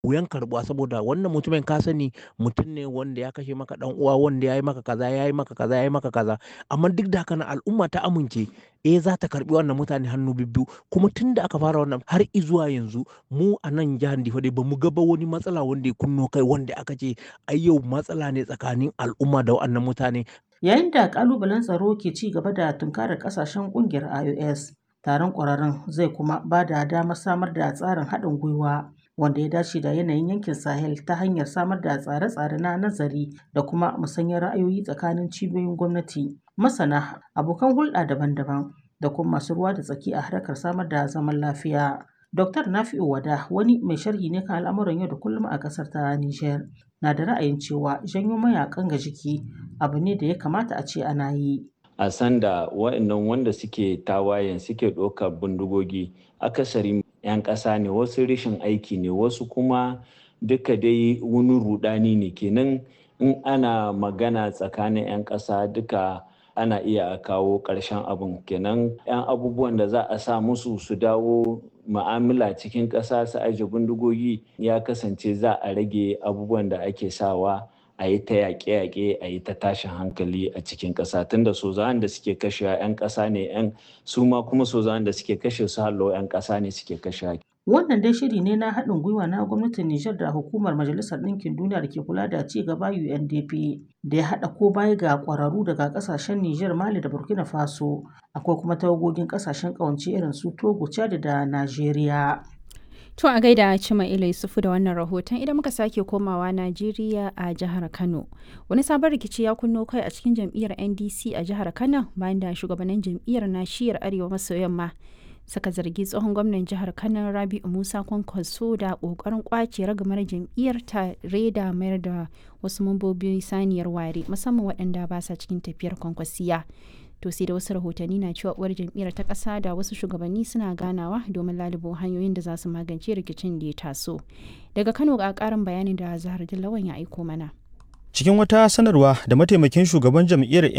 wuyan karɓuwa saboda wannan mutumin ka sani mutum ne wanda ya kashe maka ɗan uwa wanda ya yi maka kaza ya yi maka kaza ya yi maka kaza amma duk da haka nan al'umma ta amince eh za ta karɓi wannan mutane hannu bibbiyu kuma tun da aka fara wannan har izuwa yanzu mu a nan jihar Difa dai bamu ga ba wani matsala wanda ya kunno kai wanda aka ce ai yau matsala ne tsakanin al'umma da wannan mutane Yayin da ƙalubalen tsaro ke ci gaba da tunkarar ƙasashen ƙungiyar IOS, taron ƙwararrun zai kuma ba da damar samar da tsarin haɗin gwiwa wanda ya dace da yanayin yankin Sahel ta hanyar samar da tsare-tsare na nazari da kuma musanyar ra'ayoyi tsakanin cibiyoyin gwamnati, masana, abokan hulɗa daban-daban da kuma masu ruwa da tsaki a harkar samar da zaman lafiya. Dr. Nafi'u Wada wani mai sharhi ne kan al'amuran yau da kullum a ƙasar ta Nijar. Na da ra'ayin cewa janyo mayakan ga jiki abu ne da ya kamata a ce ana yi. a sanda wa'annan wanda suke tawayen suke ɗaukar bindigogi akasari 'yan ƙasa ne wasu rashin aiki ne wasu kuma duka dai wani rudani ne kenan in ana magana tsakanin 'yan ƙasa duka ana iya kawo ƙarshen abin kenan 'yan abubuwan da za a sa musu su dawo ma'amala cikin ƙasa su aje bindigogi ya kasance za a rage abubuwan da ake sawa a yi ta yaƙe-yaƙe a yi ta tashin hankali a cikin ƙasa tunda sozawan da suke kashe 'yan ƙasa ne 'yan su ma kuma sozawan da suke kashe su hallo 'yan ƙasa ne suke kashe Wannan dai shiri ne na haɗin gwiwa na gwamnatin Nijar da hukumar Majalisar Ɗinkin Duniya da ke kula da ci gaba UNDP da ya haɗa ko baya ga ƙwararru daga ƙasashen Nijar, Mali da Burkina Faso. Akwai kuma tawagogin ƙasashen ƙawance irin su Togo, Chad da Najeriya. To a gaida Cima Ila Yusufu da wannan rahoton idan muka sake komawa Najeriya a jihar Kano. Wani sabon rikici ya kunno kai a cikin jam'iyyar NDC a jihar Kano bayan da shugabannin jam'iyyar na shiyar Arewa maso yamma suka zargi tsohon gwamnan jihar Kano Rabi'u Musa Kwankwaso da kokarin kwace ragamar jam'iyyar tare da mayar da wasu mambobi saniyar ware musamman waɗanda ba sa cikin tafiyar kwankwasiya. to sai da wasu rahotanni na cewa uwar jam'iyyar ta ƙasa da wasu shugabanni suna ganawa domin lalubo hanyoyin da za su magance rikicin da ya taso daga kano ga ƙarin bayanin da zahar lawan ya aiko mana cikin wata sanarwa da mataimakin shugaban jam'iyyar